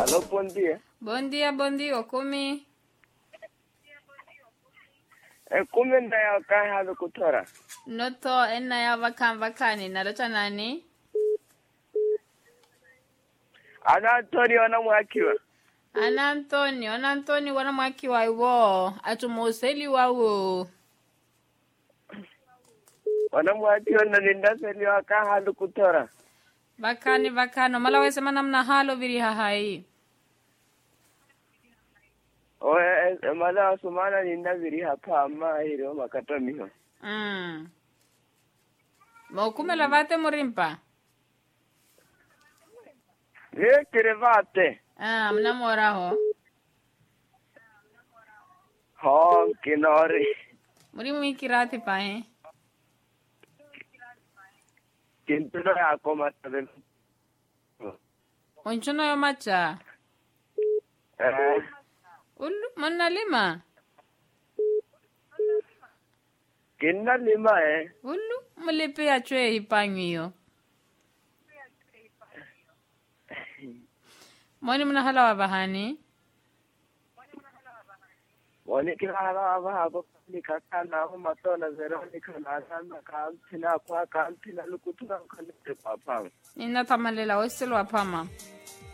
Alô, bom dia. Bom dia, bom dia, kumi. E kumi nda ya kai halu kutora. Noto ena ya vakan vakani naleta nani? Ana tori wana mwakiwa. Ana Antoni, ana Antoni wana mwaki wa iwo. Atumuuseli wawo. Wana mwakiwa na linda seli wa kai halu kutora. Vakani vakano mala wesema namna halo viri hahai. O e, e mala asumana linda viri hapa ama hiro makata miho. Mm. Mokumela vate murimpa. Ye kirevate. Ah, mna moraho. Ho, kinori. Muri mwikirati pahe. Kintuno ya koma tabe. Onchono yo macha. Eh, Ulu, monna lima. kinna lima eh. Ulu, mulipe ya chwe hipangyo. Mwani mna hala wa bahani. Wani kila hala aba hako ni kakana ako matona zero ni kana sana kampina kwa kampina lukutura kanite kwa pang. Nina tamalela weselo wa pama.